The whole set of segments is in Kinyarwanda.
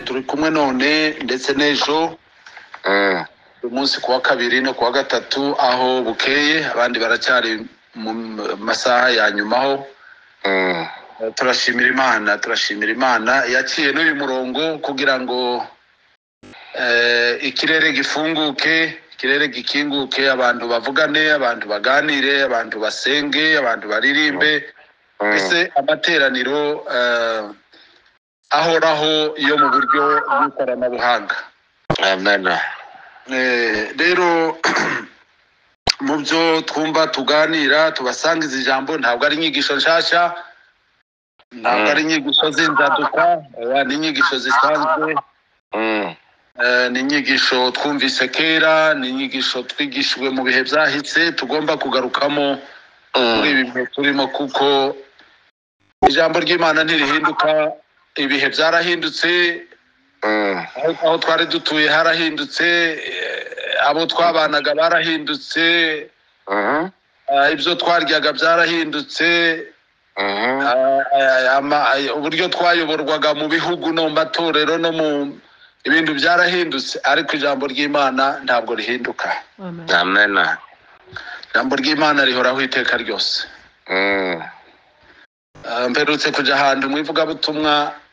turi kumwe none ndetse n'ejo uyu munsi ku wa kabiri no ku wa gatatu aho bukeye abandi baracyari mu masaha ya nyuma ho turashimira imana turashimira imana yaciye n'uyu murongo kugira ngo eh, ikirere gifunguke ikirere gikinguke abantu bavugane abantu baganire abantu basenge abantu baririmbe mbese amateraniro eh, ahoraho yo mu buryo bw'ikoranabuhanga amen Eh, rero mu byo twumva tuganira tubasangiza ijambo ntabwo ari inyigisho nshasha ntabwo ari inyigisho z'inzaduka eh, ni inyigisho zisanzwe Mm, Eh, ni inyigisho twumvise kera ni inyigisho twigishijwe mu bihe byahise tugomba kugarukamo muri mm, ibi bihe turimo kuko ijambo ry'imana ntirihinduka ibihe byarahindutse mm, aho aho twari dutuye harahindutse eh, abo twabanaga barahindutse mhm, eh, ibyo twaryaga byarahindutse mhm, Ah, ah, ama- ah, uburyo twayoborwaga mu bihugu no mu matorero no mu ibintu byarahindutse ariko ijambo ry'imana ntabwo rihinduka Amen. amen ijambo ry'imana rihoraho iteka ryose Mm, Ah, mperutse kujya ahantu mu ivugabutumwa ah,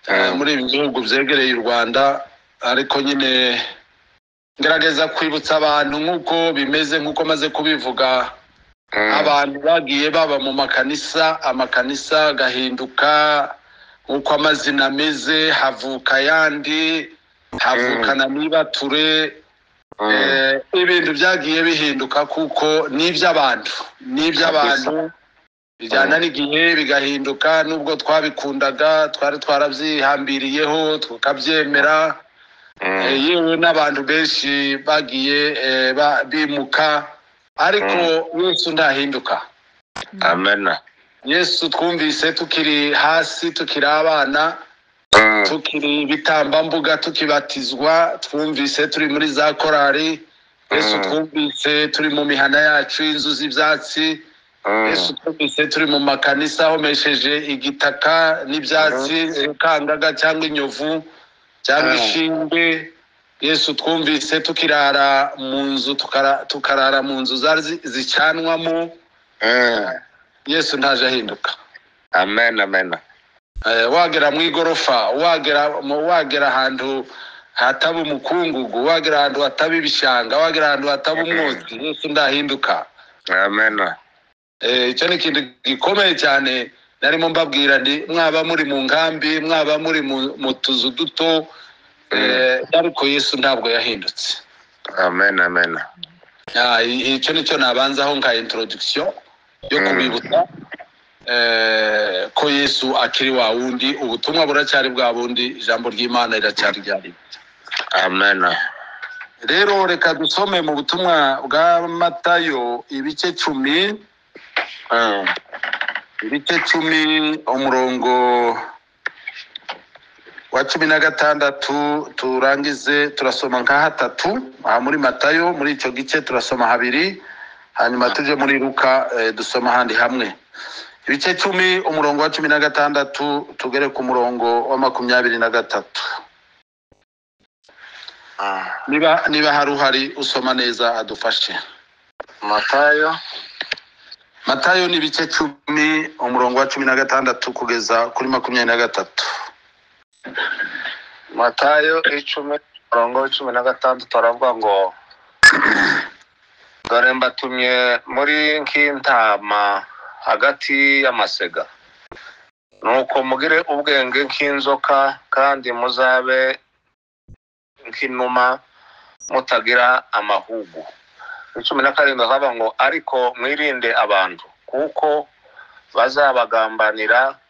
Mm. muri ibi bihugu byegereye u rwanda ariko nyine ngerageza kwibutsa abantu nk'uko bimeze nk'uko maze kubivuga mm, abantu bagiye baba mu makanisa amakanisa agahinduka nk'uko amazina ameze havuka ayandi havukana n'ibature mm, eh, ibintu byagiye bihinduka kuko ni iby'abantu ni iby'abantu bijyana n'igihe bigahinduka nubwo twabikundaga twari twarabyihambiriyeho tukabyemera Eh, mm, yewe n'abantu benshi bagiye eh, ba- bimuka ariko yesu ntahinduka amen yesu twumvise tukiri hasi tukiri abana Mm, tukiri ibitambambuga tukibatizwa twumvise turi muri za korari yesu Mm. twumvise turi mu mihana yacu y'inzu z'ibyatsi mm, yesu twumvise turi mu makanisa ahomesheje igitaka n'ibyatsi kangaga cyangwa inyovu cyangwa Mm. inshinge yesu twumvise tukirara mu nzu tukara- tukarara mu nzu zari zi- zicanwamo mm, yesu ntaje ahinduka amen amen Eh, wagera mu igorofa wagera mu- wagera ahantu hataba umukungugu wagera ahantu hataba ibishanga wagera ahantu hataba umwotsi yesu ndahinduka amen Eh, icyo ni ikintu gikomeye cyane narimo mbabwira nti mwaba muri mu nkambi mwaba muri mu mu tuzu duto eh, ariko yesu ntabwo yahindutse amen amen Ah, i- icyo nicyo nabanzaho nka introduction yo kubibutsa eh, ko yesu akiri wa wundi ubutumwa buracyari bwa bundi ijambo ry'imana riracyari rya rimwe amen rero reka dusome mu butumwa bwa matayo ibice cumi Mm, ibice cumi umurongo wa cumi na gatandatu turangize turasoma nka hatatu aha muri matayo muri icyo gice turasoma habiri hanyuma tujye muri ruka eh, dusoma ahandi hamwe ibice cumi umurongo wa cumi na gatandatu tugere ku murongo wa makumyabiri na gatatu mm. niba niba hari uhari usoma neza adufashe matayo matayo ni ibice cumi umurongo wa cumi na gatandatu kugeza kuri makumyabiri na gatatu matayo icumi umurongo w'icumi na gatandatu aravuga ngo dore mbatumye muri nk'intama hagati y'amasega nuko mugire ubwenge nk'inzoka kandi muzabe nk'inuma mutagira amahugu icumi na karindwi akavuga ngo ariko mwirinde abantu kuko bazabagambanira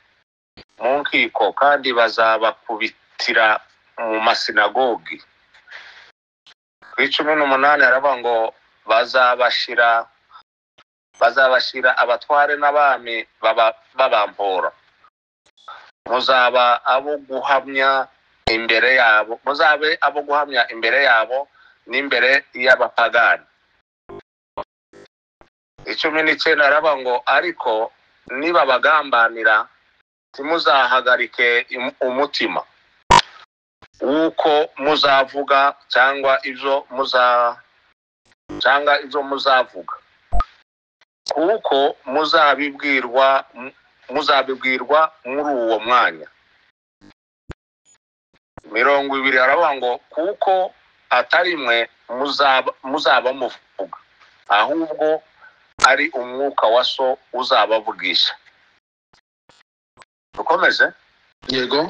mu nkiko kandi bazabakubitira mu masinagogi ku icumi n'umunani aravuga ngo bazabashira bazabashira abatware n'abami baba- babampora muzaba abo guhamya imbere yabo muzabe abo guhamya imbere yabo n'imbere y'abapagani icumi n'icyenda aravuga ngo ariko nibabagambanira ntimuzahagarike im- umutima w'uko muzavuga cyangwa ibyo muza cyangwa ibyo muzavuga kuko muzabibwirwa mu- muzabibwirwa muri uwo mwanya mirongo ibiri aravuga ngo kuko atari mwe muzaba muzaba muvuga ahubwo ari umwuka wa so uzabavugisha dukomeze yego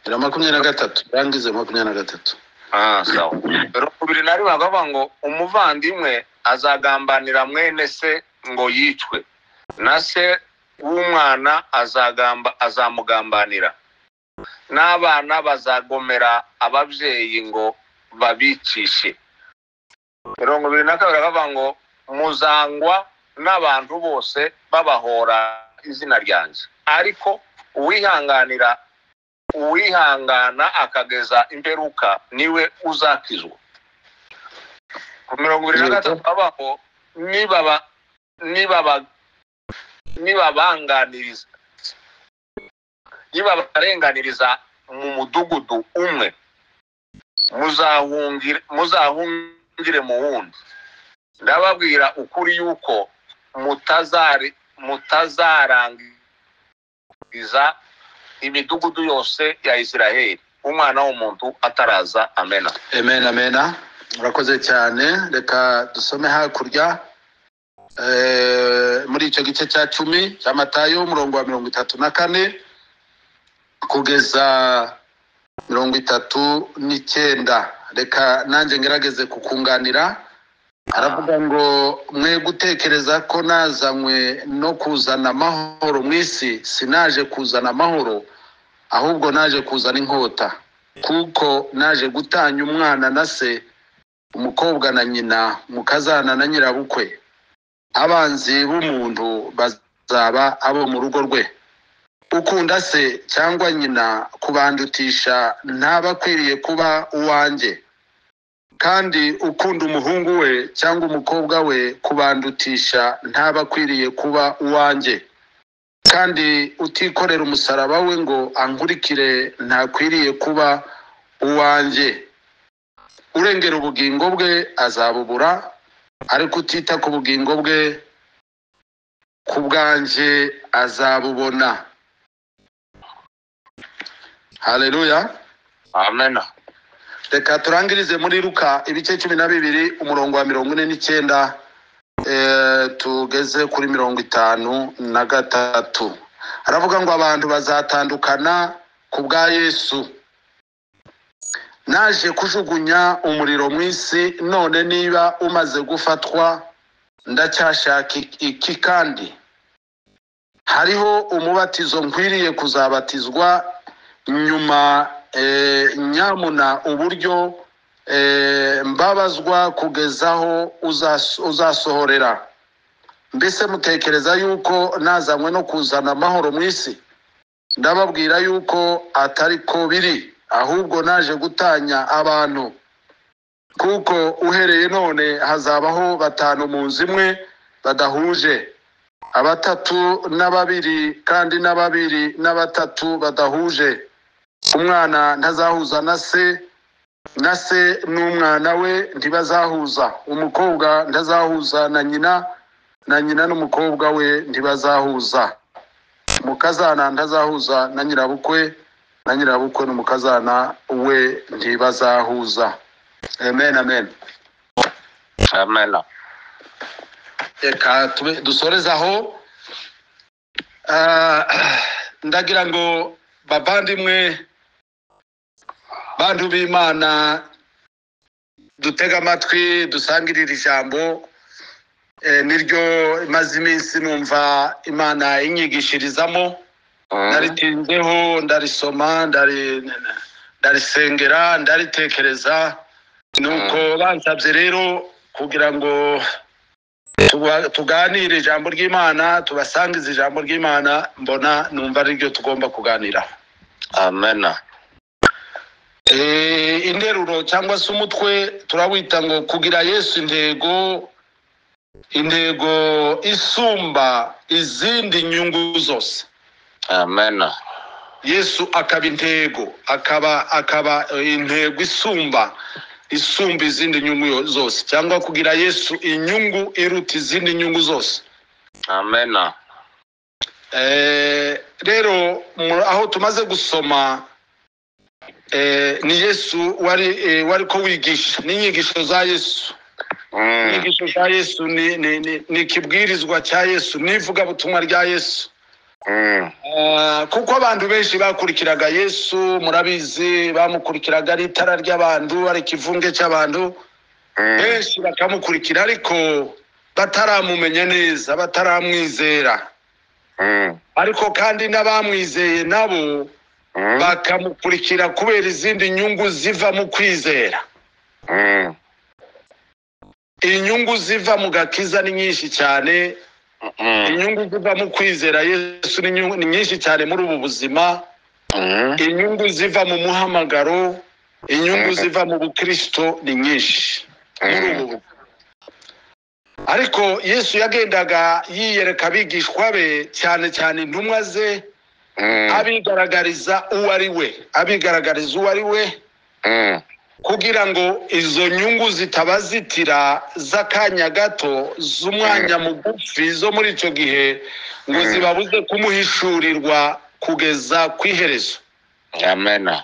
era makumyabiri na gatatu rangize makumyabiri na gatatu Ah, sawa mirongo ibiri na rimwe bakavuga ngo umuvandimwe azagambanira mwene se ngo yicwe na se w'umwana azagamba azamugambanira n'abana bazagomera ababyeyi ngo babicishe mirongo ibiri na kabiri bakavuga ngo muzangwa n'abantu bose babahora izina ryanjye ariko uwihanganira uwihangana akageza imperuka niwe uzakizwa ku mirongo ibiri na gatatu abaho nibaba nibaba nibabanganiriza nibabarenganiriza mu mudugudu umwe muzahungire muzahungire mu wundi ndababwira ukuri yuko mutazari mutazarangiza imidugudu yose ya isiraheli umwana w'umuntu ataraza amena amen amena urakoze cyane reka dusome hakurya Eh, muri icyo gice cya cumi cya matayo umurongo wa mirongo itatu na kane kugeza mirongo itatu n'icyenda reka nanjye ngerageze kukunganira aravuga ngo mwe gutekereza ko nazanywe no kuzana amahoro mu isi sinaje kuzana amahoro ahubwo naje kuzana inkota kuko naje gutanya umwana na se umukobwa na nyina mukazana na nyirabukwe abanzi b'umuntu bazaba abo mu rugo rwe ukunda se cyangwa nyina kubandutisha ntaba akwiriye kuba uwanjye kandi ukunda umuhungu we cyangwa umukobwa we kubandutisha ntaba akwiriye kuba uwanjye kandi utikorera umusaraba we ngo ankurikire ntakwiriye kuba uwanjye urengera ubugingo bwe azabubura ariko utita ku bugingo bwe ku bwanjye azabubona haleluya amena reka turangirize muri ruka ibice cumi na bibiri umurongo wa mirongo ine n'icyenda eh, tugeze kuri mirongo itanu na gatatu aravuga ngo abantu bazatandukana ku bwa yesu naje kujugunya umuriro mu isi none niba umaze gufatwa ndacyashaka iki- iki kandi hariho umubatizo nkwiriye kuzabatizwa nyuma eh, nyamuna uburyo eh, mbabazwa kugeza aho uzas- uzasohorera mbese mutekereza yuko nazanywe no kuzana amahoro mu isi ndababwira yuko atari ko biri ahubwo naje gutanya abantu kuko uhereye none hazabaho batanu mu nzu imwe badahuje abatatu na babiri kandi na babiri na batatu badahuje umwana ntazahuza na se na se n'umwana we ntibazahuza umukobwa ntazahuza na nyina na nyina n'umukobwa we ntibazahuza umukazana ntazahuza na nyirabukwe na nyirabukwe n'umukazana we ntibazahuza amen amen amena reka tube dusoreze aho Ah, ndagira ngo bavandimwe bantu b'imana dutege amatwi dusangirire ijambo Eh, niryo imaze iminsi numva imana inyigishirizamo ndaritinzeho ndarisoma ndari- ndarisengera ndaritekereza nuko bansabye rero kugira ngo tuba- tuganire ijambo ry'imana tubasangize ijambo ry'imana mbona numva ari ryo tugomba kuganiraho amena Eh, interuro cyangwa se umutwe turawita ngo kugira yesu intego intego isumba izindi nyungu zose amena yesu akaba intego akaba akaba eh, intego isumba isumba izindi nyungu yo- zose cyangwa kugira yesu inyungu iruta izindi nyungu zose amena Eh, rero mu- aho tumaze gusoma eh, ni yesu wari eh, wari ko wigisha n'inyigisho za yesu Mm, inyigisho za yesu ni ni- ni- ni ikibwirizwa cya yesu n'ivugabutumwa rya yesu mm, Ah, kuko abantu benshi bakurikiraga yesu murabizi bamukurikiraga ari itara ry'abantu ari ikivunge cy'abantu mm, benshi bakamukurikira ariko bataramumenya neza bataramwizera mm, ariko kandi n'abamwizeye nabo mm, bakamukurikira kubera izindi nyungu ziva mu kwizera mm, inyungu ziva mu gakiza ni nyinshi cyane mm, inyungu ziva mu kwizera yesu ni nyungu- ni nyinshi cyane muri ubu buzima mm. inyungu ziva mu muhamagaro inyungu Mhm. ziva mu bukristo ni nyinshi Mhm. muri ubu bu- ariko yesu yagendaga yiyereka abigishwa be cyane cyane intumwa ze Mm, abigaragariza uwo ari we abigaragariza uwo ari we mm, kugira ngo izo nyungu zitabazitira z'akanya gato z'umwanya mugufi zo muri icyo gihe ngo Mhm. zibabuze kumuhishurirwa kugeza ku iherezo amena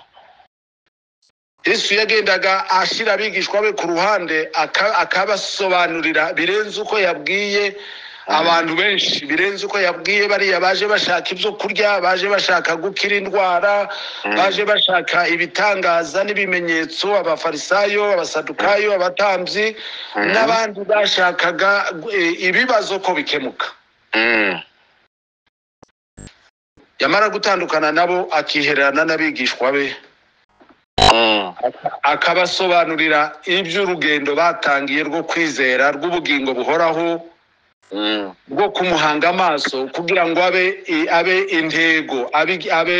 yesu yagendaga ashyira abigishwa be ku ruhande aka- akabasobanurira birenze uko yabwiye abantu benshi birenze uko yabwiye bariya baje bashaka ibyo kurya baje bashaka gukira indwara baje bashaka ibitangaza n'ibimenyetso abafarisayo abasadukayo abatambyi Mhm. n'abandi bashakaga eh, ibibazo ko bikemuka Mm, yamara gutandukana nabo akihererana n'abigishwa be mm, akabasobanurira iby'urugendo batangiye rwo kwizera rw'ubugingo buhoraho mm, rwo kumuhanga amaso kugira ngo abe i- abe intego abe abe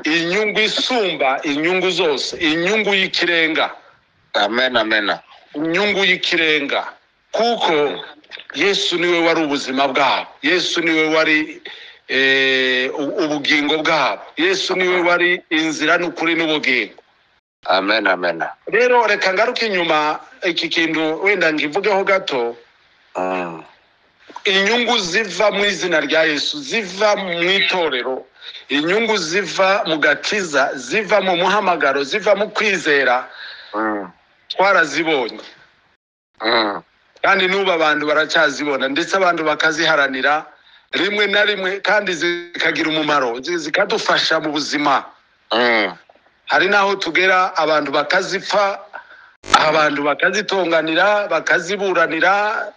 inyungu isumba inyungu zose inyungu y'ikirenga amena amena inyungu y'ikirenga kuko yesu niwe wari ubuzima bwabo yesu niwe wari eh, u- ubugingo bwabo yesu niwe wari inzira n'ukuri n'ubugingo amena amena rero reka ngaruke inyuma iki kintu wenda ngivugeho gato Mm, inyungu ziva mu izina rya yesu ziva mu itorero inyungu ziva mu gakiza ziva mu muhamagaro ziva mu kwizera mm, twarazibonye mm, kandi n'ubu abantu baracyazibona ndetse abantu bakaziharanira rimwe na rimwe kandi zikagira umumaro zi- zikadufasha mu buzima mm, hari n'aho tugera abantu bakazipfa abantu bakazitonganira bakaziburanira mm,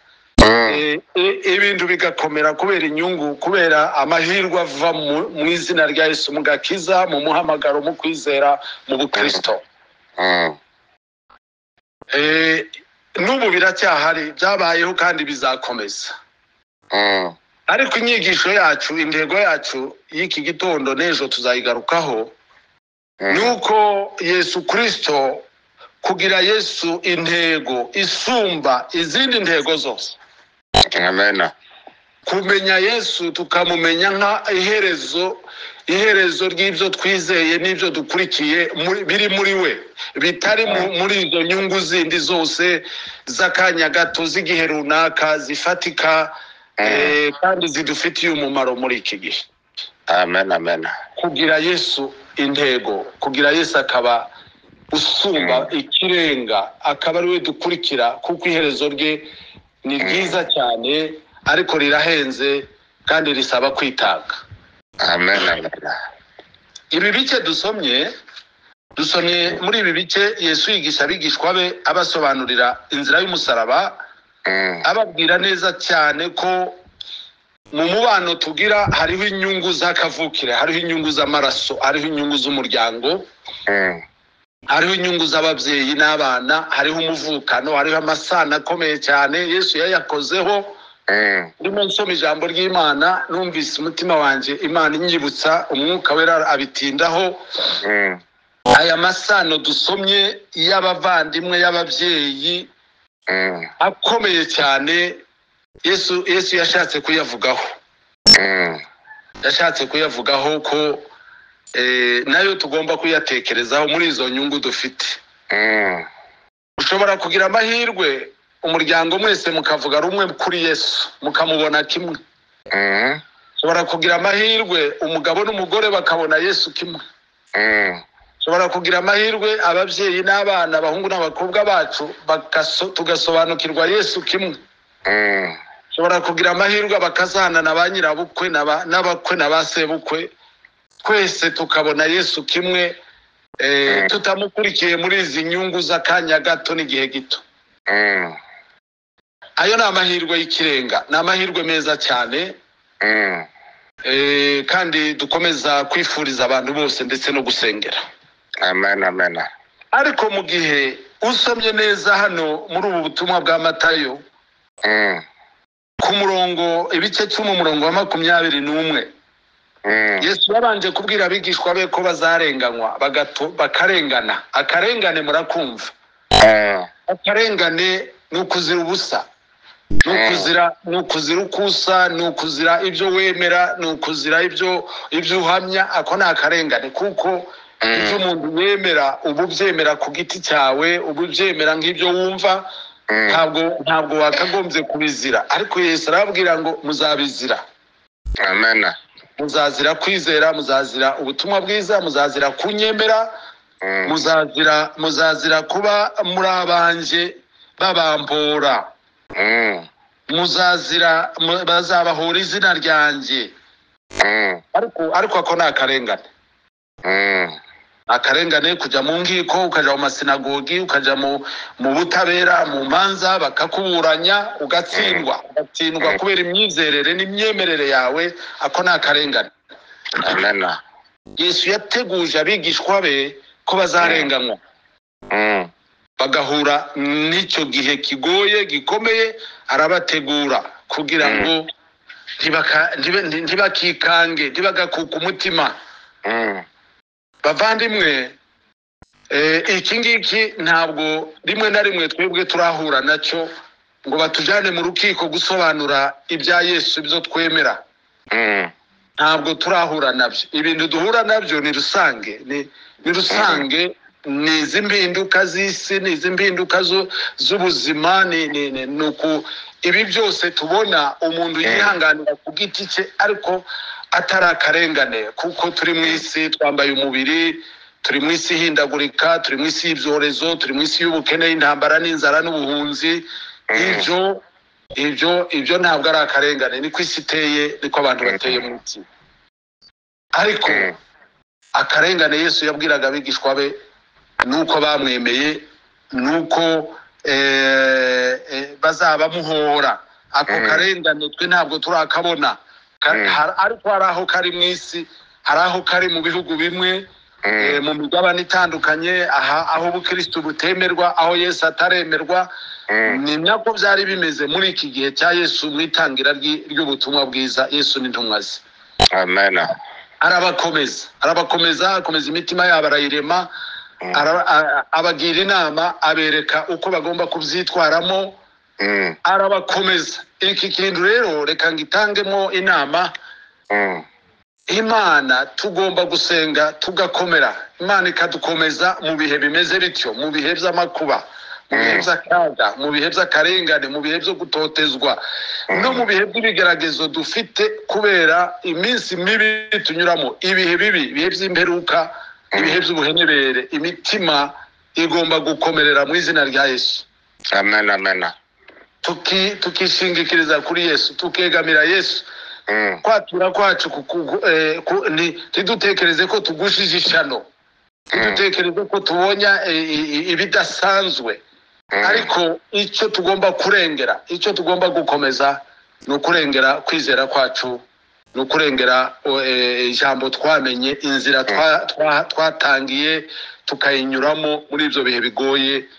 Eh, eh, ibintu bigakomera kubera inyungu kubera amahirwe ava mu- mu izina rya yesu mu gakiza mu muhamagaro mu kwizera mu bukristo mm. Eh, n'ubu biracyahari byabayeho kandi bizakomeza Mm, ariko inyigisho yacu intego yacu y'iki gitondo n'ejo tuzayigarukaho mm, ni uko yesu kirisito kugira yesu intego isumba izindi ntego zose amena kumenya yesu tukamumenya nka iherezo iherezo ry'ibyo twizeye n'ibyo dukurikiye muri- biri muri we bitari mu- muri izo nyungu zindi zose z'akanya gato z'igihe runaka zifatika eh, kandi zidufitiye umumaro muri iki gihe amena amena kugira yesu intego kugira yesu akaba usumba ikirenga akaba ari we dukurikira kuko iherezo rye ni ryiza cyane ariko rirahenze kandi risaba kwitanga amena amena ibi bice dusomye dusomye muri ibi bice yesu yigisha abigishwa be abasobanurira inzira y'umusaraba Mm, ababwira neza cyane ko mu mubano tugira hariho inyungu z'akavukire hariho inyungu z'amaraso hariho inyungu z'umuryango mm, hariho inyungu z'ababyeyi n'abana hariho umuvukano hariho amasano akomeye cyane yesu yayakozeho mm, ndimo nsoma ijambo ry'imana numvise umutima wanjye imana inyibutsa umwuka wera abitindaho mm, aya masano dusomye y'abavandimwe y'ababyeyi mm, akomeye cyane yesu yesu yashatse kuyavugaho mm, yashatse kuyavugaho ko eh, nayo tugomba kuyatekerezaho muri izo nyungu dufite Mm. ushobora kugira amahirwe umuryango mwese mukavuga rumwe kuri yesu mukamubona kimwe Mm. ushobora kugira amahirwe umugabo n'umugore bakabona yesu kimwe Mm. ushobora kugira amahirwe ababyeyi n'abana abahungu n'abakobwa bacu bakaso- tugasobanukirwa yesu kimwe Mm. ushobora kugira amahirwe abakazana na ba nyirabukwe na ba- n'abakwe na ba sebukwe twese tukabona yesu kimwe eh, Mm. tutamukurikiye muri izi nyungu z'akanya gato n'igihe gito Mm. ayo ni amahirwe y'ikirenga ni amahirwe meza cyane Mm. eh, kandi dukomeza kwifuriza abantu bose ndetse no gusengera amen amen ariko mu gihe usomye neza hano muri ubu butumwa bwa matayo Mm. ku murongo ibice cyo mu murongo wa makumyabiri n'umwe Mm. yesu yabanje kubwira abigishwa be ko bazarenganywa bagato- bakarengana akarengane murakumva Mm. akarengane ni ukuzira ubusa ni ukuzira ni ukuzira uko usa ni ukuzira ibyo wemera ni ukuzira ibyo ibyo uhamya ako ni akarengane kuko ibyo Mm. umuntu yemera uba ubyemera ku giti cyawe uba ubyemera nk'ibyo wumva Mm. ntabwo ntabwo wakagombye kubizira ariko yesu arababwira ngo muzabizira amen muzazira kwizera muzazira ubutumwa bwiza muzazira kunyemera Mm. muzazira muzazira kuba muri abanjye babambura Mm. muzazira mu- bazabahora izina ryanjye Mm. ariko ariko ako ni akarengane Mm. Ni akarengane kujya mu nkiko ukajya mu masinagogi ukajya mu mu butabera mu manza bakakuburanya ugatsindwa ugatsindwa kubera imyizerere n'imyemerere yawe ako ni akarengane amen yesu yateguje abigishwa be ko bazarenganywa Mm. bagahura n'icyo gihe kigoye gikomeye arabategura kugira ngo ntibaka- ntibe- ntibakikange ntibagakuka umutima Mm. bavandimwe eh, iki ngiki ntabwo rimwe na rimwe twebwe turahura nacyo ngo batujyane mu rukiko gusobanura ibya yesu ibyo twemera Mm. ntabwo turahura nabyo ibintu duhura nabyo ni rusange ni ni rusange ni izi mpinduka z'isi ni izi mpinduka zo- z'ubuzima ni ni ni ni uku ibi byose tubona umuntu yihanganira ku giti cye ariko atari akarengane kuko turi mu isi twambaye umubiri turi mu isi ihindagurika turi mu isi y'ibyorezo turi mu isi y'ubukene y'intambara n'inzara n'ubuhunzi ibyo ibyo ibyo ntabwo ari akarengane niko isi iteye niko abantu bateye mu isi ariko Mm. akarengane yesu yabwiraga abigishwa be nuko bamwemeye nuko eh, eh, bazabamuhora ako Mm. karengane twe ntabwo turakabona Ka- Mm. har- ariko hari aho kari mu isi hari aho kari mu bihugu bimwe eh, Mm. mu migabane itandukanye aha- aho ubukristu butemerwa aho yesu ataremerwa Mm. ni nako byari bimeze muri iki gihe cya yesu mu itangira ry'i- ry'ubutumwa bwiza yesu n'intumwa ze amen arabakomeza arabakomeza akomeza imitima yabo arayirema Mm. ara- a- abagira inama abereka uko bagomba kubyitwaramo Mm. arabakomeza iki kintu rero reka ngitangemo inama Mm. imana tugomba gusenga tugakomera imana ikadukomeza mu bihe bimeze bityo mu bihe by'amakuba mu bihe Mm. by'akaga mu bihe by'akarengane mu bihe byo gutotezwa no mu bihe by'ibigeragezo dufite kubera iminsi mibi tunyuramo ibihe bibi ibihe by'imperuka ibihe by'ubuhenebere imitima igomba gukomerera mu izina rya yesu amen amen Tuki- tukishingikiriza kuri yesu tukegamira yesu Mm. kwatura kwacu ku- ku- eh, ku- ni- ntidutekereze ko tugushije ishano Mm. dutekereze ko tubonya eh, i- i- ibidasanzwe Mm. ariko icyo tugomba kurengera icyo tugomba gukomeza ni ukurengera kwizera kwacu ni ukurengera o, eh, ijambo twamenye inzira twa- twa- twatangiye tukayinyuramo muri ibyo bihe bigoye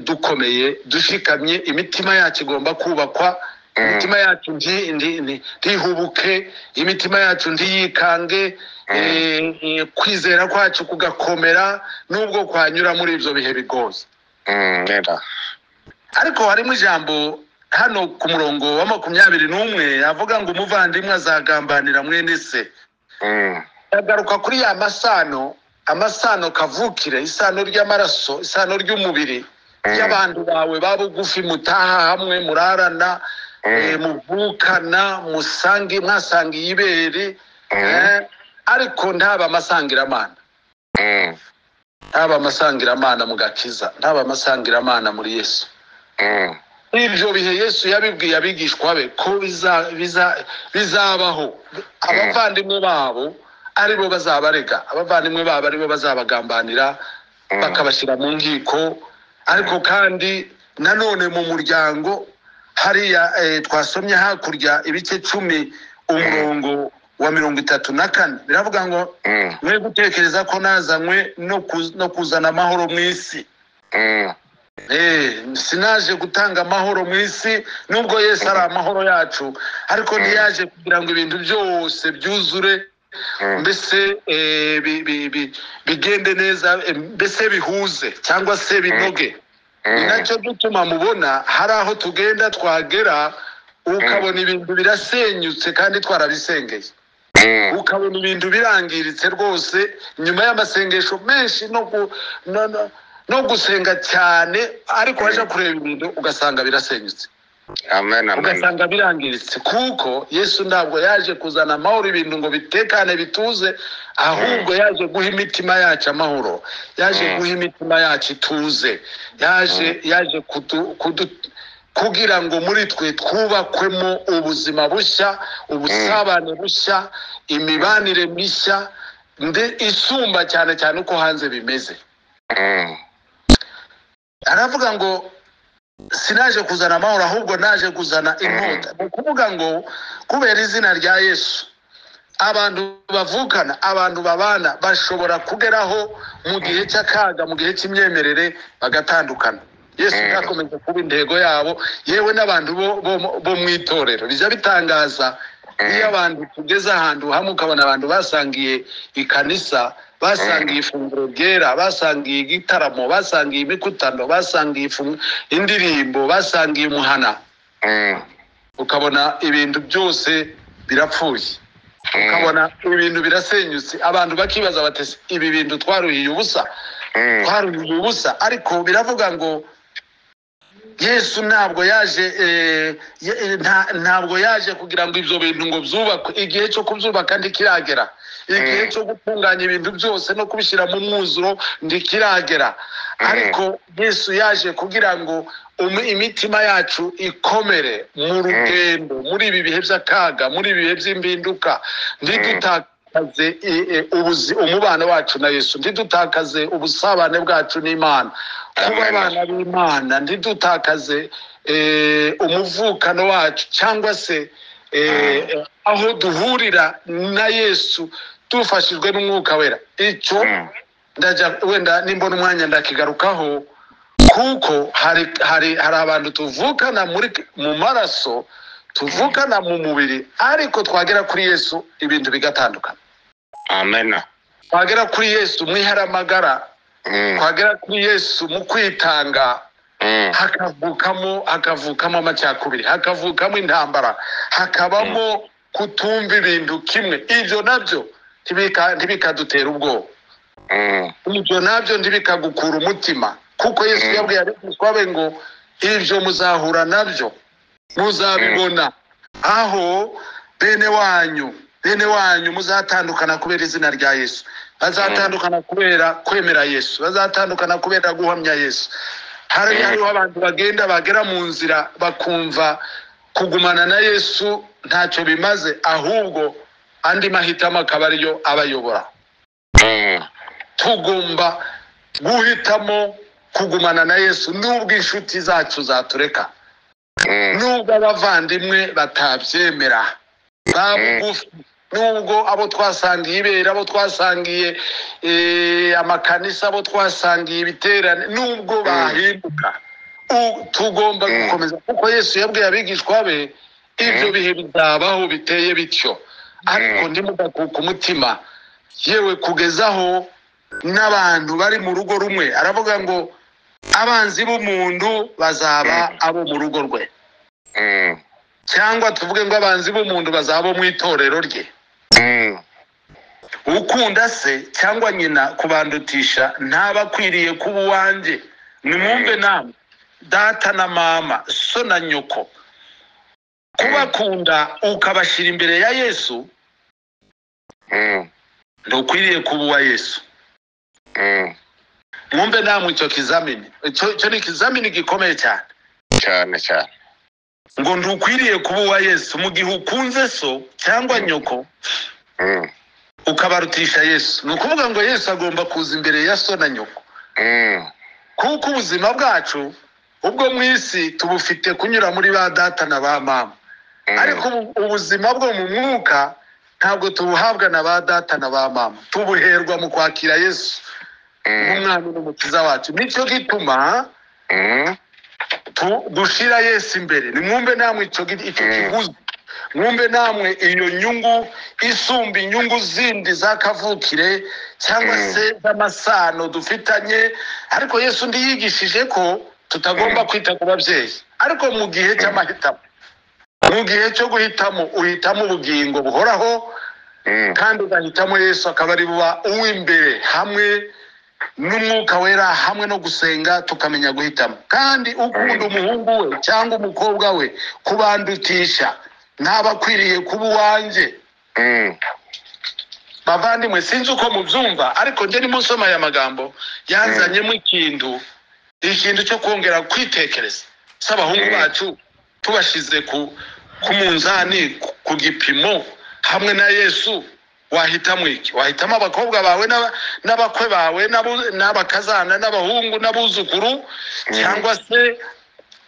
dukomeye dushikamye imitima yacu igomba kubakwa Mm. imitima yacu nti- nti- nti- ntihubuke imitima yacu ntiyikange Mm. eh, eh, kwizera kwacu kugakomera n'ubwo kwanyura muri ibyo bihe bigoye Mm. Nera. ariko harimo ijambo hano ku murongo wa makumyabiri n'umwe avuga ngo umuvandimwe azagambanira mwene se Mm. ndagaruka kuri ya masano amasano kavukire isano ry'amaraso isano ry'umubiri y'abantu bawe babugufi mutaha hamwe murarana eh, muvukana musange mwasangiye ibere eh, ariko ntaba amasangiramana ntaba amasangiramana mu gakiza ntaba amasangiramana muri yesu ibyo bihe yesu yabibwiye abigishwa be ko biza- biza- bizabaho abavandimwe babo ari bo bazabarega abavandimwe babo ari bo bazabagambanira bakabashyira mu nkiko ariko kandi nanone mu muryango hariya eh, twasomye hakurya ibice cumi umurongo wa mirongo itatu na kane biravuga ngo mwe gutekereza ko nazanywe no kuz- no kuzana amahoro mu isi Eh, sinaje gutanga amahoro mu isi nubwo yesu ari amahoro yacu ariko ntiyaje kugira ngo ibintu byose byuzure mbese eh, bi- bi- bi- bigende neza eh, mbese bihuze cyangwa se binoge ni nacyo gituma mubona hari aho tugenda twagera ukabona ibintu birasenyutse kandi twarabisengeye ukabona ibintu birangiritse rwose nyuma y'amasengesho menshi no gu- no- no- no gusenga cyane ariko waje kureba ibintu ugasanga birasenyutse amen amen ugasanga birangiritse kuko yesu ntabwo yaje kuzana amahoro ibintu ngo bitekane bituze ahubwo yaje guha imitima yacu amahoro yaje Mm. guha imitima yacu ituze yaje yaje kudu- kudu- kugira ngo muri twe twubakwemo ubuzima bushya ubusabane bushya imibanire mishya nde isumba cyane cyane uko hanze bimeze Mm, aravuga ngo sinaje kuzana amahoro ahubwo naje kuzana inkota ni ukuvuga ngo kubera izina rya yesu abantu bavukana abantu babana bashobora kugeraho mu gihe cy'akaga mu gihe cy'imyemerere bagatandukana yesu Mm. ntakomeze kuba intego yabo yewe n'abantu bo- bo- bo mu itorero bijya bitangaza Mm. iyo abantu tugeze ahantu hamwe ukabona abantu basangiye ikanisa basangiye ifunguro ryera basangiye igitaramo basangiye imikutano basangiye ifungu- indirimbo basangiye umuhana mm, ukabona ibintu byose birapfuye mm, ukabona ibintu birasenyutse abantu bakibaza bati "Ese ibi bintu twaruhiye ubusa mm, twaruhiye ubusa ariko biravuga ngo yesu ntabwo yaje eh, ye- eh, nta- ntabwo yaje kugira ngo ibyo bintu ngo byubakwe igihe cyo kubyubaka ntikiragera igihe Mm. cyo gutunganya ibintu byose no kubishyira mu mwuzuro ntikiragera ariko yesu yaje kugira ngo um- imitima yacu ikomere mu rugendo muri ibi bihe by'akaga muri ibi bihe by'impinduka ntidutakaze i- i- ubuzi- umubano wacu na yesu ntidutakaze ubusabane bwacu n'imana kuba Amen. abana b'imana ntidutakaze eh, umuvukano wacu cyangwa se eh, aho duhurira na yesu dufashijwe n'umwuka wera icyo mm, ndajya wenda nimbona umwanya ndakigarukaho kuko hari hari hari abantu tuvukana muri mu maraso tuvukana mu mubiri ariko twagera kuri yesu ibintu bigatandukana amen twagera kuri yesu mu iharamagara Mm, twagera kuri yesu mu kwitanga mm, hakavukamo hakavukamo amacakubiri hakavukamo intambara hakabamo kutumva ibintu kimwe ibyo nabyo ntibika- ntibikadutera ubwoba mm, ibyo nabyo ntibikagukura umutima kuko yesu Mm. yabwiye abigishwa be ngo ibyo muzahura nabyo muzabibona aho bene wanyu bene wanyu muzatandukana kubera izina rya yesu bazatandukana kubera kwemera yesu bazatandukana kubera guhamya yesu hari Mm. hariho abantu bagenda bagera mu nzira bakumva kugumana na yesu ntacyo bimaze ahubwo andi mahitamo akaba ariyo abayobora mm, tugomba guhitamo kugumana na yesu nubwo inshuti zacu zatureka mm, nubwo abavandimwe batabyemera babugufi nubwo abo twasangiye ibera abo twasangiye eh, amakanisa abo twasangiye ibiterane nubwo bahinduka u- tugomba Mm. gukomeza kuko yesu yabwiye abigishwa be ibyo bihe bizabaho biteye bityo ariko ntimugakuka umutima yewe kugezaho n'abantu bari mu rugo rumwe aravuga ngo abanzi b'umuntu bazaba abo mu rugo rwe mm, cyangwa tuvuge ngo abanzi b'umuntu bazaba abo mu itorero rye mm, ukunda se cyangwa nyina kubandutisha ntaba akwiriye kuba uwanjye nimwumve namwe data na mama so na nyoko kubakunda ukabashyira imbere ya yesu Mm, ntukwiriye kuba uwa yesu mm, mwumve namwe icyo kizamini icyo icyo ni ikizamini gikomeye cyane cyane cyane ngo ntukwiriye kuba uwa yesu mu gihe ukunze so cyangwa nyoko Mm, ukabarutisha yesu ni ukuvuga ngo yesu agomba kuza imbere ya so na nyoko mm, kuko ubuzima bwacu ubwo mu isi tubufite kunyura muri ba data na ba mama mm, ariko ubu- ubuzima bwo mu mwuka ntabwo tubuhabwa na ba data na ba mama tubuherwa mu kwakira yesu mm, nk'umwana n'umukiza wacu nicyo gituma mm, tu- dushira yesu imbere nimwumve namwe icyo gi- icyo Mm. kiguzi mwumve namwe iyo nyungu isumba inyungu zindi z'akavukire cyangwa Mm. se z'amasano dufitanye ariko yesu undi yigishije ko tutagomba Mm. kwita ku babyeyi ariko mu gihe cy'amahitamo mu gihe cyo guhitamo uhitamo ubugingo buhoraho mm, kandi ugahitamo yesu akaba ari buba uw'imbere hamwe n'umwuka wera hamwe no gusenga tukamenya guhitamo kandi ukunda umuhungu we cyangwa umukobwa we kubandutisha ntaba akwiriye kuba uwanjye mm, bavandimwe sinzi uko mubyumva ariko njye nimo nsoma aya magambo yanzanyemo ikintu ikintu cyo kongera kwitekereza si abahungu Mm. bacu tubashyize ku ku munzani ku- ku gipimo hamwe na yesu wahitamo iki wahitamo abakobwa bawe n'aba- n'abakwe bawe n'abu- n'abakazana n'abahungu n'abuzukuru cyangwa se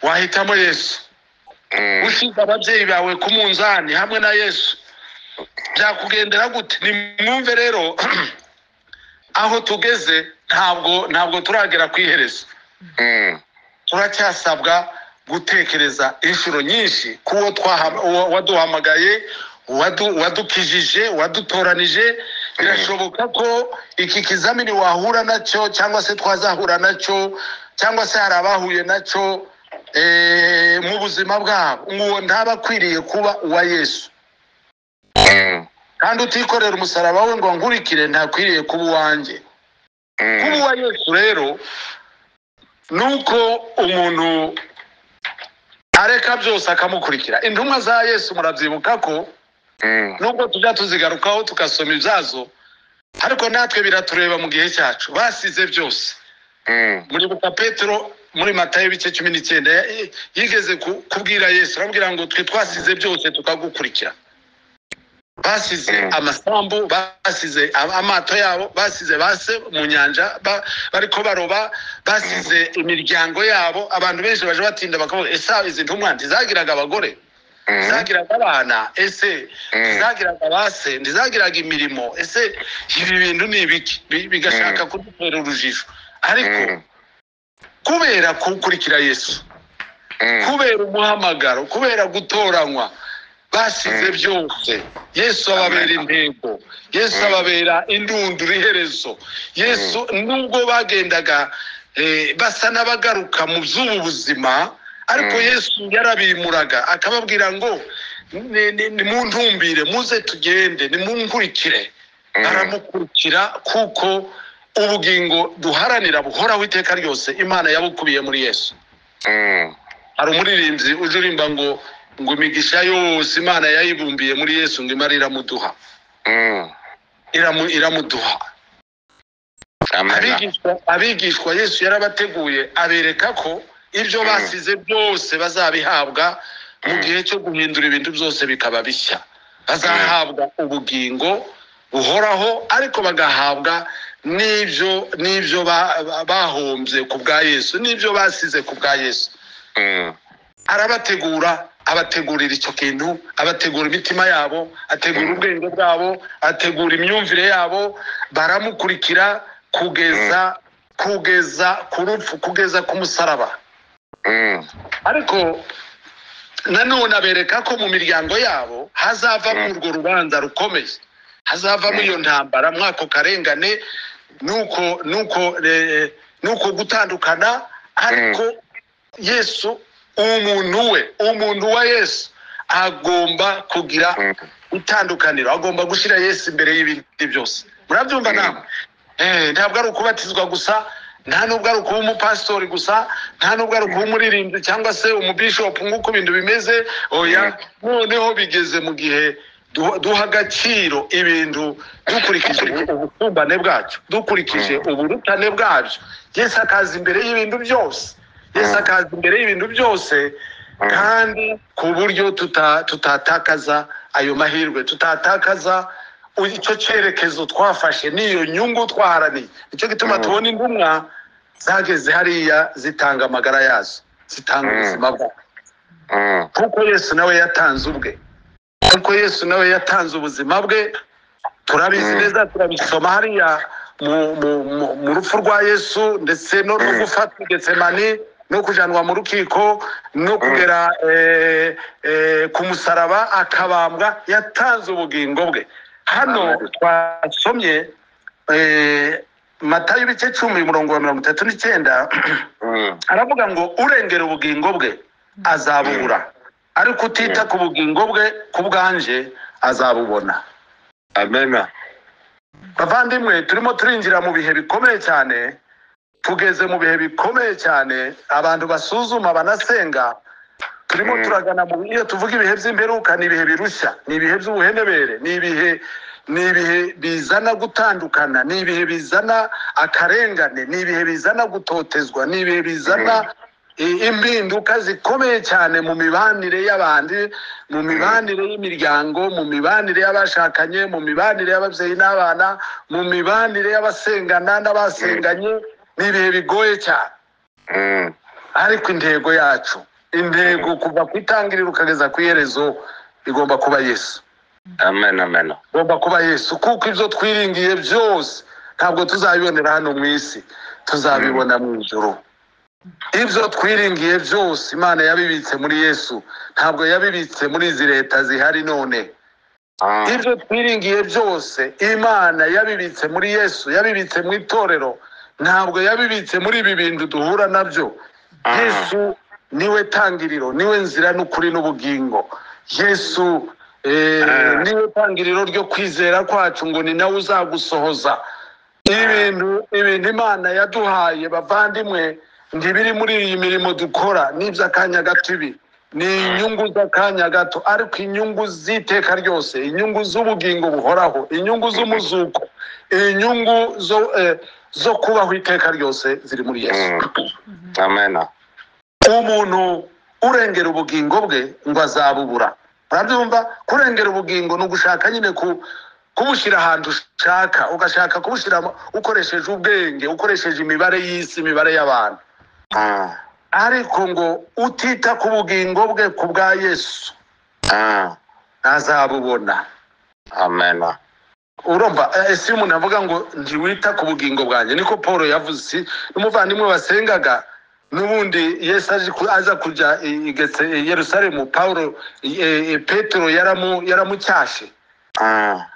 wahitamo yesu mm, ushyize ababyeyi bawe ku munzani hamwe na yesu byakugendera gute ni mwumve rero aho tugeze ntabwo ntabwo turagera ku iherezo mm, turacyasabwa gutekereza inshuro nyinshi ku wo twaha- uwo waduhamagaye wadu- wadukijije wadutoranije birashoboka ko iki kizamini wahura nacyo cyangwa se twazahura nacyo cyangwa se hari abahuye nacyo eh, mu buzima bwabo uwo ntaba akwiriye kuba uwa yesu mm, kandi utikorera umusaraba we ngo nkurikire ntakwiriye kuba uwanjye kuba mm, uwa yesu rero ni uko umuntu areka byose akamukurikira intumwa za yesu murabyibuka ko mm, nubwo tujya tuzigarukaho tugasoma ibyazo ariko natwe biratureba mu gihe cyacu basize byose mm, muribuka petero muri matayo ibice cumi n'icyenda ya- yigeze ku- kubwira yesu arambwira ngo twe twasize byose tukagukurikira basize Mm. amasambu basize am- amato yabo basize base mu nyanja ba- bariko baroba basize imiryango yabo abantu benshi baje batinda bakavuga ese izi ntumwa ntizagiraga abagore mm, ntizagiraga abana ese Mm. ntizagiraga base ntizagiraga imirimo ese ibi bintu ni ibiki Bi- bigashaka kudutera urujijo ariko mm, kubera kukurikira yesu mm, kubera umuhamagaro kubera gutoranywa basize Mm. byose yesu ababera intego yesu Mm. ababera indunduro iherezo yesu nubwo bagendaga eh, basa n'abagaruka mu by'ubu buzima ariko Mm. yesu yarabimuraga akababwira ngo "Ni- ni- nimuntumbire muze tugende nimunkurikire mm, aramukurikira kuko ubugingo duharanira buhoraho iteka ryose imana yabukubiye muri yesu mm. hari umuririmbyi uje urimba ngo ngo imigisha yose imana yayibumbiye muri yesu ngo imara iramuduha Mm. iramu, iramuduha Amen. abigishwa, abigishwa yesu yarabateguye abereka ko ibyo Mm. basize byose bazabihabwa mu Mm. gihe cyo guhindura ibintu byose bikaba bishya bazahabwa ubugingo buhoraho ariko bagahabwa n'ibyo n'ibyo ba- ba- bahombye ku bwa yesu n'ibyo basize ku bwa yesu Mm, arabategura abategurira icyo kintu abategura imitima yabo ategura Mm. ubwenge bwabo ategura imyumvire yabo baramukurikira kugeza kugeza ku rupfu kugeza ku musaraba mm, ariko nanone abereka ko mu miryango yabo hazavamo Mm. urwo rubanza rukomeye hazavamo Mm. iyo ntambara mwako karengane nuko nuko eh, nuko gutandukana ariko yesu umuntu we umuntu wa yesu agomba kugira mm, itandukaniro agomba gushyira yesu imbere y'ibindi byose murabyumva Mm. namwe Eh, ntabwo ari ukubatizwa gusa nta nubwo ari ukuba umupasitori gusa nta nubwo ari ukuba umuririmbyi cyangwa se umubishopu nk'uko ibintu bimeze oya Mm. noneho bigeze mu gihe duha- duha agaciro ibintu dukurikije ubusumbane bwacyo dukurikije uburutane bwabyo yesu akaza imbere y'ibintu byose yesu Mm. akaza imbere y'ibintu byose kandi ku buryo tuta- tutatakaza ayo mahirwe tutatakaza icyo cyerekezo twafashe n'iyo nyungu twaharaniye nicyo gituma Mm. tubona intumwa zageze hariya zitanga amagara yazo zitanga Mm. ubuzima bwazo kuko yesu nawe yatanze ubwe kuko yesu nawe yatanze ubuzima bwe turabizi Mm. neza turabisoma hariya mu, mu, mu, mu rupfu rwa yesu ndetse no no Mm. gufatwa getsemani no kujanwa mu rukiko no kugera eh, eh, ku musaraba akabambwa yatanze ubugingo bwe hano twasomye eh, matayo ibice cumi umurongo wa mirongo itatu n'icyenda aravuga ngo urengera ubugingo bwe azabubura ariko utita ku bugingo bwe ku bwanje azabubona amena bavandimwe turimo turinjira mu bihe bikomeye cyane tugeze mu bihe bikomeye cyane abantu basuzuma banasenga turimo Mm. turagana mu iyo tuvuga ibihe by'imperuka ni ibihe birushya ni ibihe by'ubuhenebere ni ibihe ni ibihe bizana gutandukana ni ibihe bizana akarengane ni ibihe bizana gutotezwa ni ibihe bizana i- impinduka zikomeye cyane mu mibanire y'abandi mu mibanire y'imiryango mu mibanire y'abashakanye mu mibanire y'ababyeyi n'abana mu mibanire y'abasengana n'abasenganye ni ibihe bigoye cyane ariko intego yacu intego kuva ku itangiriro ukageza ku iherezo igomba kuba yesu amena amena igomba kuba yesu kuko ibyo twiringiye byose ntabwo tuzabibonera hano mu isi tuzabibona mu ijoro ibyo twiringiye byose imana yabibitse muri yesu ntabwo yabibitse muri izi leta zihari none ibyo twiringiye byose imana yabibitse muri yesu yabibitse mu itorero ntabwo yabibitse muri ibi bintu duhura nabyo yesu niwe tangiriro niwe nzira n'ukuri n'ubugingo yesu eh, Ah. niwe tangiriro ryo kwizera kwacu ngo ni nawe uzagusohoza ibintu ibintu imana yaduhaye bavandimwe ntibiri muri iyi mirimo dukora n'iby'akanya gato ibi ni inyungu z'akanya gato ariko inyungu z'iteka ryose inyungu z'ubugingo buhoraho inyungu z'umuzuko inyungu zo eh, zo kubaho iteka ryose ziri muri yesu amena umuntu urengera ubugingo bwe ngo azabubura urabyumva kurengera ubugingo ni ugushaka nyine ku kubushyira ahantu ushaka ugashaka kubushyira mu- ukoresheje ubwenge ukoresheje imibare y'isi imibare y'abantu ariko ngo utita ku bugingo bwe ku bwa yesu ntazabubona amena urumva eh, ese iyo umuntu avuga ngo ntiwita ku bugingo bwanjye niko paul yavuze si n'umuvandimwe wasengaga n'ubundi yesu aje ku- aza kujya i- i Getse- i yerusalemu paul eh, eh, petero yaramu- yaramucyashe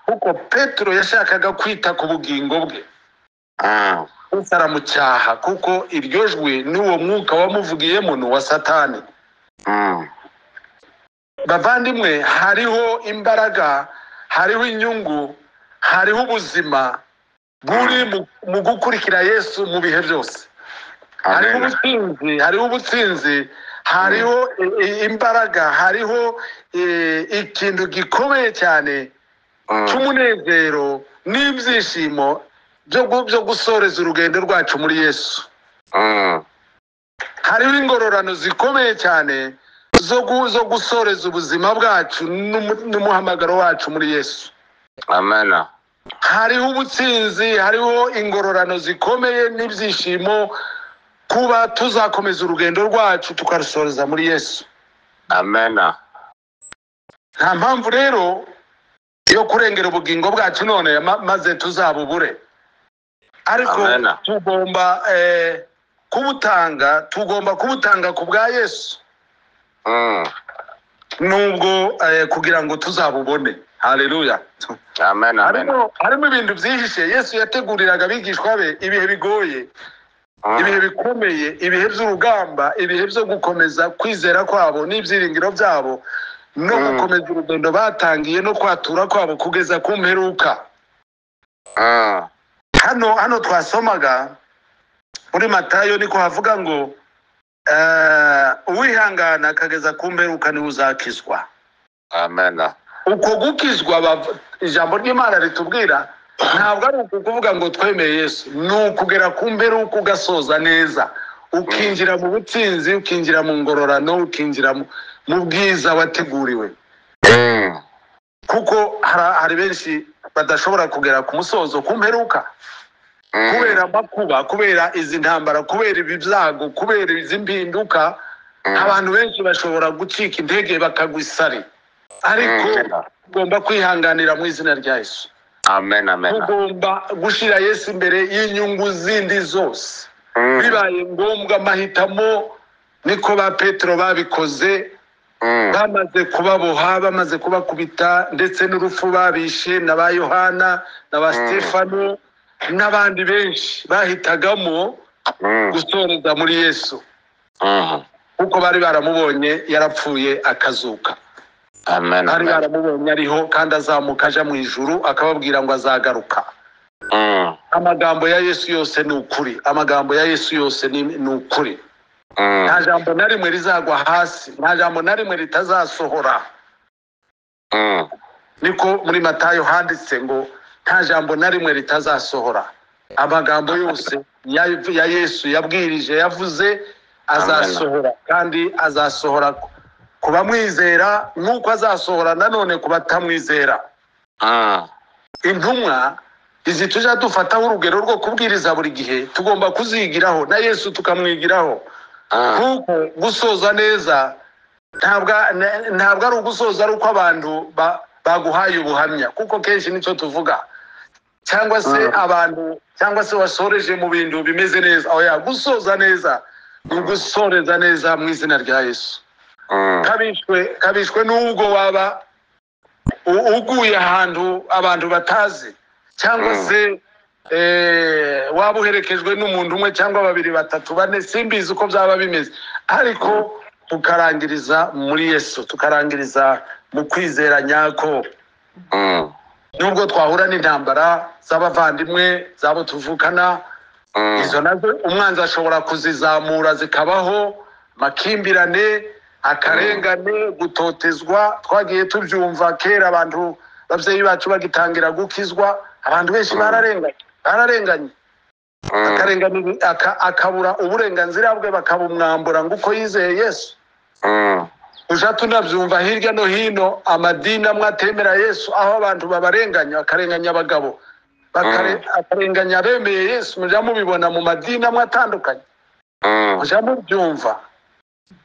kuko petero yashakaga kwita ku bugingo bwe Yesu aramucyaha kuko iryo jwi n'uwo mwuka wamuvugiyemo ni uwa satani bavandimwe hariho imbaraga hariho inyungu hariho ubuzima buri mu- mu gukurikira yesu mu bihe byose hariho amena ubutsinzi hariho ubutsinzi hariho i- i- imbaraga hariho eh, ikintu gikomeye cyane cy'umunezero n'ibyishimo byo gu- byo gusoreza urugendo rwacu muri yesu hariho ingororano zikomeye cyane zo gu- zo gusoreza ubuzima bwacu n'umu- n'umuhamagaro wacu muri yesu amena hariho ubutsinzi hariho ingororano zikomeye n'ibyishimo kuba tuzakomeza urugendo rwacu tukarusoreza muri yesu amena nta mpamvu rero yo kurengera ubugingo bwacu none ma- maze tuzabubure ariko Amen. tugomba eh, kubutanga tugomba kubutanga ku bwa yesu nubwo eh, kugira ngo tuzabubone haleluya amena amena harimo harimo ibintu byihishe yesu yateguriraga abigishwa be ibihe bigoye ibihe bikomeye ibihe by'urugamba ibihe byo gukomeza kwizera kwabo n'ibyiringiro byabo no Mm. gukomeza urugendo batangiye no kwatura kwabo kugeza ku mperuka Ah, hano hano twasomaga muri matayo niko havuga ngo eh, uwihangana akageza ku mperuka niwe uzakizwa amen. uko gukizwa bav- ijambo ry'imana ritubwira ntabwo ari ukuvuga ngo twemeye yesu ni ukugera ku mperuka ugasoza neza ukinjira mu butsinzi ukinjira mu ngororano ukinjira mu- mu bwiza wateguriwe Mm, kuko hara- hari benshi badashobora kugera ku musozo ku mperuka mm, kubera amakuba kubera izi ntambara kubera ibi byago kubera izi mpinduka mm, abantu benshi bashobora gucika intege bakagwa isari ariko mm, ugomba kwihanganira mu izina rya yesu amen, amen. ugomba gushyira yesu imbere y'inyungu zindi zose Mm, bibaye ngombwa amahitamo niko ba petero babikoze mm, bamaze kubaboha bamaze kubakubita ndetse n'urupfu babishe na ba yohana na ba Mm. stefano n'abandi benshi bahitagamo mm, gusoreza muri yesu mm, kuko bari baramubonye yarapfuye akazuka amen, bari amen. baramubonye ariho kandi azamuka aja mu ijuru akababwira ngo azagaruka Mm, amagambo ya yesu yose ni ukuri amagambo ya yesu yose ni ni ukuri mm, nta jambo na rimwe rizagwa hasi nta jambo na rimwe ritazasohora mm, niko muri matayo handitse ngo nta jambo na rimwe ritazasohora amagambo yose ya, ya yesu yabwirije yavuze azasohora kandi azasohora ku- ku bamwizera nk'uko azasohora nanone ku batamwizera mm, intumwa izi tujya dufataho urugero rwo kubwiriza buri gihe tugomba kuzigiraho na yesu tukamwigiraho mm, kuko gusoza neza ntabwo na- ntabwo ari ugusoza ari uko abantu ba- baguhaye ubuhamya kuko kenshi nicyo tuvuga cyangwa se Mm. abantu cyangwa se wasoreje mu bintu bimeze neza oya gusoza neza ni ugusoreza neza mu izina rya yesu mm, kabishwe kabishwe n'ubwo waba u- uguye ahantu abantu batazi cyangwa Mm. se eh, waba uherekejwe n'umuntu umwe cyangwa babiri batatu bane simbizi uko byaba bimeze ariko tukarangiriza muri yesu tukarangiriza mu kwizera nyako mm, nubwo twahura n'intambara z'abavandimwe z'abo tuvukana mm, izo nazo umwanzi ashobora kuzizamura zikabaho makimbirane akarengane gutotezwa twagiye tubyumva kera abantu ababyeyi bacu bagitangira gukizwa abantu benshi Mm. bararenganye bararenganye mm, akarengana aka- akabura uburenganzira bwe bakabumwambura ngo uko yizeye yesu mm, tujya tunabyumva hirya no hino amadini amwe atemera yesu aho abantu babarenganya bakarenganya abagabo bakare- akarenganya abemeye yesu mujya mubibona mu madini amwe atandukanye mm, mujya mubyumva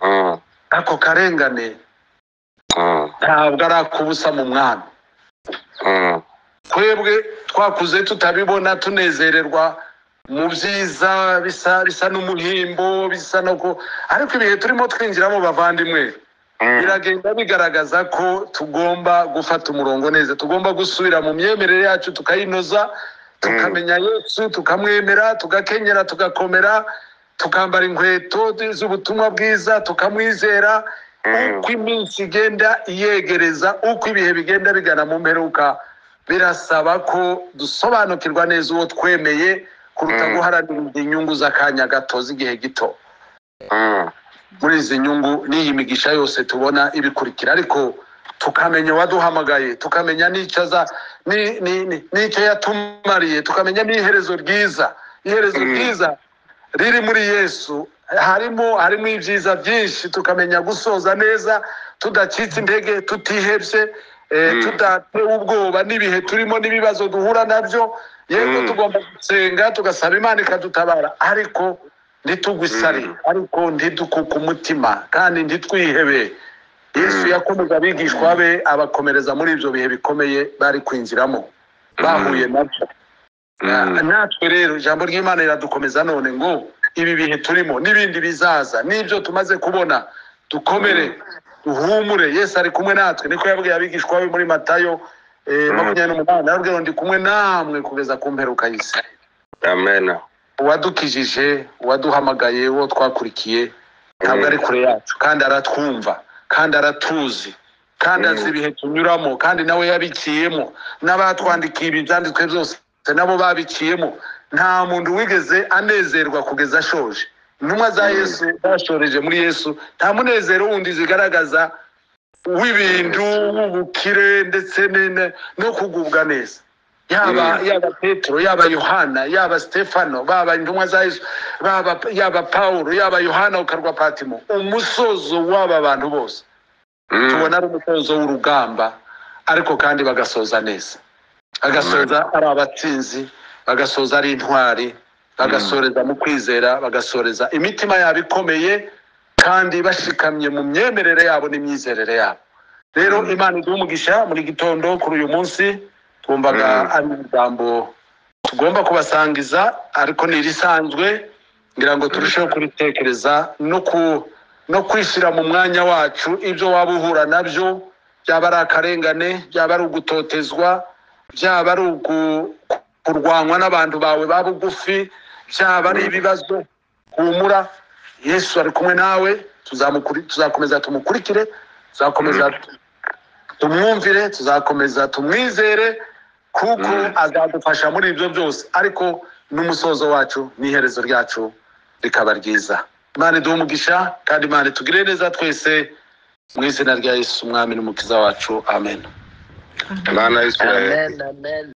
mm, ako karengane mm, ntabwo ari akubusa mu mwami mm. twebwe twakuze tutabibona tunezererwa mu byiza bisa bisa n'umuhimbo bisa no ku ariko ibihe turimo twinjiramo bavandimwe biragenda bigaragaza ko tugomba gufata umurongo neza tugomba gusubira mu myemerere yacu tukayinoza tukamenya yesu tukamwemera tugakenyera tugakomera tukambara inkweto z'ubutumwa bwiza tukamwizera Mm. uko iminsi igenda iyegereza uko ibihe bigenda bigana mu mperuka birasaba ko dusobanukirwa neza uwo twemeye kuruta Mm. guharanira inyungu z'akanya gato z'igihe gito Mm, muri izi nyungu n'iyi migisha yose tubona ibikurikira ariko tukamenya uwaduhamagaye tukamenya n'icyo aza ni- ni- ni- n'icyo yatumariye tukamenya n'iherezo ryiza iherezo Mm. ryiza riri muri yesu harimo harimo ibyiza byinshi tukamenya gusoza neza tudacitse intege tutihebye eh, Mm. tudatewe ubwoba n'ibihe turimo n'ibibazo duhura nabyo yego Mm. tugomba gusenga tugasaba imana ikadutabara ariko ntitugwe isari Mm. ariko ntidukuke umutima kandi ntitwihebe yesu Mm. yakomeje abigishwa be abakomereza muri ibyo bihe bikomeye bari kwinjiramo bahuye nabyo Na- mm, natwe rero ijambo ry'imana riradukomeza none ngo ibi bihe turimo n'ibindi bizaza n'ibyo tumaze kubona dukomere duhumure yesu ari kumwe natwe niko yabwiye abigishwa be muri matayo eh, Mm. makumyabiri n'umunani arabwira ngo ndi kumwe namwe kugeza ku mperuka y'isi amen. uwadukijije uwaduhamagaye uwo twakurikiye ntabwo Mm. ari kure yacu kandi aratwumva kandi aratuzi kandi Mm. azi ibihe tunyuramo kandi nawe yabiciyemo n'abatwandikiye ibi byanditswe byose nabo babiciyemo nta muntu wigeze anezerwa kugeza ashoje intumwa za Mm. yesu zashoreje muri yesu nta munezero wundi zigaragaza w'ibintu w'ubukire ndetse ne- ne- no kugubwa neza yaba Mm. yaba petero yaba yohana yaba stefano baba intumwa za yesu baba yaba pawulo yaba yohana ukarwa patimo umusozo w'aba bantu bose tubona ari umusozo w'urugamba ariko kandi bagasoza neza bagasoza ari abatsinzi bagasoza ari intwari bagasoreza mu kwizera bagasoreza imitima yabo ikomeye kandi bashikamye mu myemerere yabo n'imyizerere yabo rero Mm. imana iduha umugisha muri gitondo kuri uyu munsi twumvaga Mm. ari ijambo tugomba kubasangiza ariko ni irisanzwe ngira ngo turusheho kuritekereza no ku no kwishyira mu mwanya wacu ibyo waba uhura nabyo byaba ari akarengane byaba ari ugutotezwa byaba ari ugu- kurwanywa n'abantu bawe ba bugufi byaba ari ibibazo humura yesu ari kumwe nawe tuzamukuri- tuzakomeza tumukurikire tuzakomeza tumwumvire tuzakomeza tumwizere kuko Mm. azadufasha muri ibyo byose ariko n'umusozo wacu n'iherezo ryacu rikaba ryiza imana iduhe umugisha kandi imana itugire neza twese mu izina rya yesu umwami n'umukiza wacu amen Imana y'Isiraheli. amen